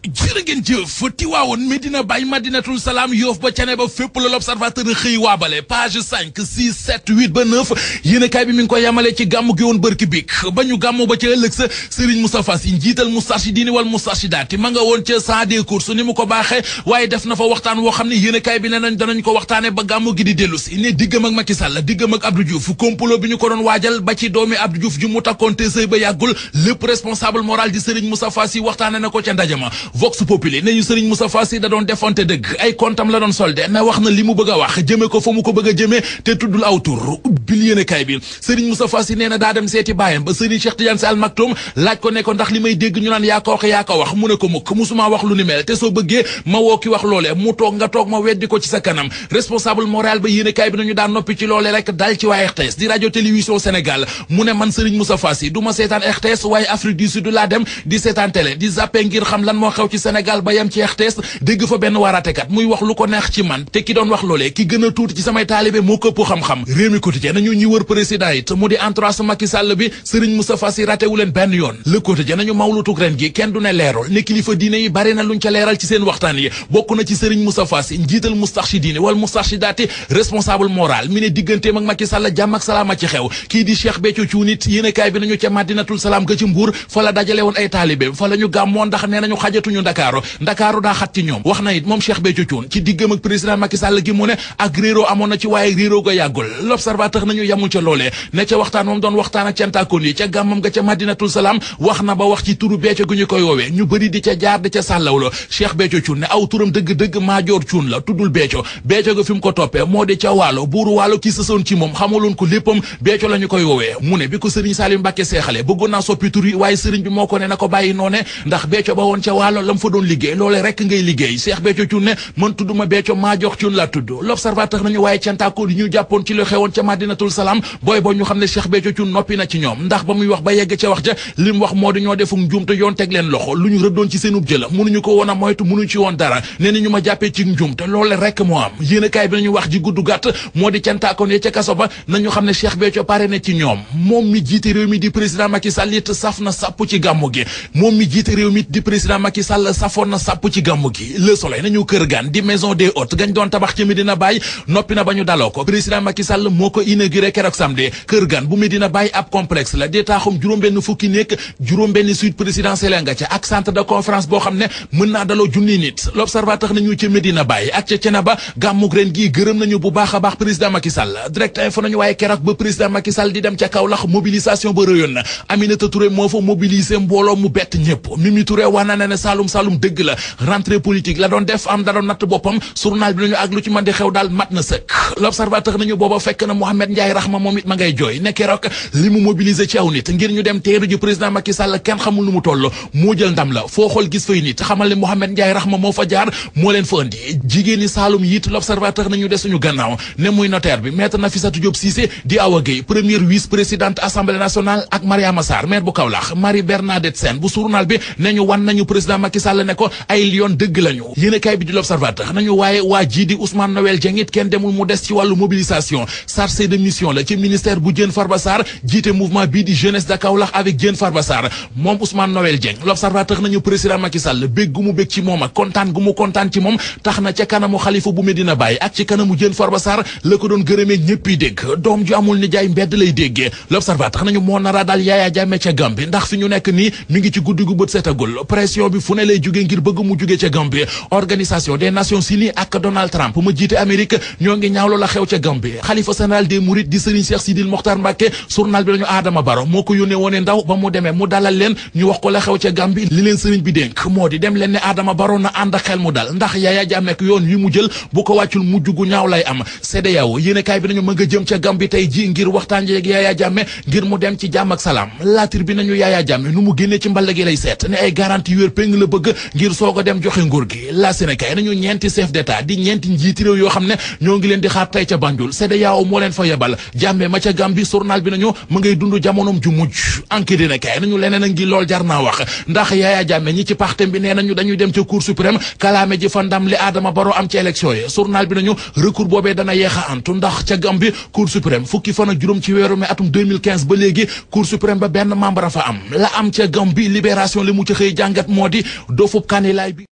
jërë ngeen jëf Tiwaawoon Medina Baye Madinatul Salaam Yoof ba cane ba fépp la l'observateur xëy waabale page 5 6 7 8 ba 9 yéenekaay bi mi ngi ko yamale ci gàmm gi woon bërki bik ba ñu gàmmu ba ca ëllëg sa Serigne Moustapha Sy njiital Moustarchidine wal Moustarchidaty ma nga woon ca saa des courses ni mu ko baaxee waaye def na fa waxtaan woo xam ne yéenekaay bi ne nañ danañ ko waxtaane ba gàmmu gi di dellu si ne diggam ak Macky Sall diggam ak Abdou Diouf complot bi ñu ko doon waajal ba ci doomi Abdou Diouf ju mu takkoon te sëy ba yàggul lépp responsable moral di Serigne Moustapha Sy waxtaane na ko ca ndajama Vox Populi ne ñu Serigne Moustapha Sy da doon defante dëgg ay kontam la doon solde na wax na li mu bëgg a wax jëme ko fa mu ko bëgg a jëmee te tuddul aw tur bil yéene kay bi Serigne Moustapha Sy nee na daa dem seeti baayam ba Serigne Cheikh Tidiane Sy Al Maktoum laaj ko ne ko ndax li may dégg ñu naan yaa ko wax yaa ko wax mu ne ko mukk musuma wax lu ni mel te soo bëggee ma woo ki wax loolee mu toog nga toog ma weddi ko ci sa kanam responsable moral ba yéene kay bi nañu daan noppi ci loolee rek dal ci waa RTS di radio télévision Sénégal mu ne man Serigne Moustapha Sy du ma seetaan RTS waaye Afrique du Sud laa dem di seetaan télé di zappé ngir xam lan moo xew ci Sénégal ba yem ci RTS dégg fa benn waaraatekat muy wax lu ko neex ci man te ki doon wax loolee ki gën a tuuti ci samay taalibe moo këpp xam-xam réew mi quotidien nañu ñi wër président it mu di entourage Macky Sall bi Serigne Moustapha Sy ratewu leen benn yoon le quotidien nañu mawlutug ren gi kenn du ne leerul ne kilifa diine yi bari na luñ ca leeral ci seen waxtaan yi bokk na ci Serigne Moustapha Sy njiital Moustarchidine wala Moustarchidaty responsable moral mi ne digganteem ak Macky Sall jàmm ak salaama ci xew kii di Cheikh Béthio Thioune it yéenekaay bi nañu ca Madinatul Salaam ga ci Mbuur fa la dajale woon ay taalibe fa la ñu gàmmoon ndax nee nañu xajatuñu Ndakaaru Ndakaaru daa xat ci ñoom wax na it moom Cheikh Béthio Thioune ci diggam ak président Macky Sall gi mu ne ak réeroo amoon na ci waaye réeroo ga yàggul l'observateur nañu yamul ca loolee ne ca waxtaan moom doon waxtaan ak cantakoon yi ca gàmmam ga ca Madinatul Salaam wax na ba wax ci turu Béthio gu ñu koy woowee ñu bëri di ca jaar di ca sàllawlo Cheikh Béthio Thioune ne aw turam dëgg-dëgg Maajoor Thioune la tuddul Béthio Béthio ga fi mu ko toppee moo di ca waalo buuru waalo ki sësoon ci moom xamaloon ko léppam Béthio la ñu koy woowee mu ne bi ko sëriñ Salim Mbàkke seexale bëggoon naa soppi tur yi waaye sëriñ bi moo ko ne na ko bàyyi noone ndax Béthio ba woon ca waalo lam fa doon liggéey loole rekk ngay liggéey Cheikh Béthio Thioune ne man tudduma Béthio Maajoor Thioune la tudd l'observateur nañu waaye cantaako yi ñu jàppoon ci lu xewoon ca Madinatul Salaam booy boo ñu xam ne Cheikh Béthio Thioune noppi na ci ñoom ndax ba muy wax ba yegg ca wax ja li mu wax moo di ñoo defuk njuumte yoon teg leen loxo lu ñu rëddoon ci seenub jëla mënuñu ko woon a moytu mënuñu ci woon dara nee na ñu ma jàppee ci njuumte loole rekk moo am yéenekaay bi nañu wax ji gudd gàtt moo di cantaakoon ya ca kaso ba nañu xam ne Cheikh Béthio pare na ci ñoom moom mi jiite réew mi di président Macky Sall it saf na sàpp ci gàmmu gi moom mi jiite réew mi di président Macky Sall safoon na sàpp ci gàmmu gi Le Soleil nañu kër gan di maison des hôtes gañ doon tabax ci Medina Baye noppi na ba ñu daloo ko président Macky Sall moo ko inauguré keroog samedi kër gan bu Medina Baye ab complexe la di taaxum juróom-benn fukki nekk juróom-benn suite présidentielle nga ca ak centre de conférence boo xam ne mën naa daloo junni nit l'observateur nañu ca Medina Baye ak ca Cenaba gàmmug ren gii gërëm nañu bu baax a baax président Macky Sall direct info nañu waaye keroog ba président Macky Sall di dem ca Kaolack mobilisation ba rëyoon na Aminata Touré moo fa mobiliser mbooloo mu bett ñëpp Mimi Touré wax na ne ne Saloum Saloum dëgg la rentrée politique la doon def am da doon natt boppam journal bi nañu ak lu ci mën di xew daal mat na sëkk l'observateur nañu booba fekk na Mohamed Ndiaye Rahma moom it ma ngay jooy ne keroog li mu mobiliser ci aw nit ngir ñu dem teeru ji président Macky Sall kenn xamul nu mu toll moo jël ndam la foo xool gis fay nit xamal ne Mohamed Ndiaye Rahma moo fa jaar moo leen fa andi jigéen ñi Saloum yiit l'observateur nañu des suñu gannaaw ne muy notaire bi maître Nafissatou Diop Cissé di Awa Gueye première vice présidente assemblée nationale ak Mariama Sarr maire bu Kaolack Marie Bernadette Sène bu journal bi ne ñu wan nañu président Macky Sall ne ko ay lion dëgg lañu yéenekaay bi di l'observateur nañu waaye waa jii di Ousmane Noël Dieng it kenn demul mu des ci wàllu mobilisation chargé de mission la ci ministère bu Diène Farba Sarr jiite mouvement bii di jeunesse de Kaolack avec Diène Farba Sarr moom Ousmane Noël Dieng l'observateur nañu président Macky Sall bég gu mu bég ci moom ak kontaan gu mu kontaan ci moom tax na ca kanamu xalifa bu Medina Baye ak ci kanamu Diène Farba Sarr la ko doon gërëmee ñëpp yi dégg doom ju amul ni jaay mbedd lay déggee l'observateur nañu moo nara daal Yaya Jammeh ca Gambie ndax fi ñu nekk nii mi ngi ci guddi gu bët setagul pression bi fu ne lay jóge ngir bëgg mu jóge ca Gambie organisation des nations unies ak Donald Trump ma jiite Amérique ñoo ngi ñaawlo la xew ca Gambie xalifa général des Mourides di Serigne Cheikh Sidil Mokhtar Mbacké journal bi lañu Adama Baro moo ko yónnee woone ndaw ba mu demee mu dalal leen ñu wax ko la xew ca Gambie li leen Serigne bi dénk moo di dem leen ne Adama Baro na ànd ak xel mu dal ndax Yaya Jammeh yoon wi mu jël bu ko wàccul mujj gu ñaaw lay am CEDEAO yéenekaay bi nañu mën nga jëm ca Gambie tey ji ngir waxtaan jeeg Yaya Jammeh ngir mu dem ci jàmm ak salaam laatir bi nañu Yaya Jammeh nu mu génnee ci mball gi lay seet ne ay garantie yu wér péng la bëgg ngir soog a dem joxe nguur gi la Sénégal nañu ñeenti chef d'état di ñeenti njiiti réew yoo xam ne ñoo ngi leen di xaar tey ca Banjul CEDEAO moo leen fa yebal Jammeh ma ca Gambie journal bi nañu mu ngay dund jamonoom ju mujj enquête dina kay nañu leneen a ngi lool jar naa wax ndax Yaya Jammeh ñi ci partem bi nee nañu dañuy dem ca cour suprême kalaame ji fa ndam li Adama Barrow am ci élection yi journal bi nañu recours boobee dana yeex a antu ndax ca Gambie cour suprême fukki fan ak juróom ci weeru mai atum 2015 ba léegi cour suprême ba benn membre a fa am la am ca Gambie libération li mu ci xëy jàngat moo di dofub kaanilaay bi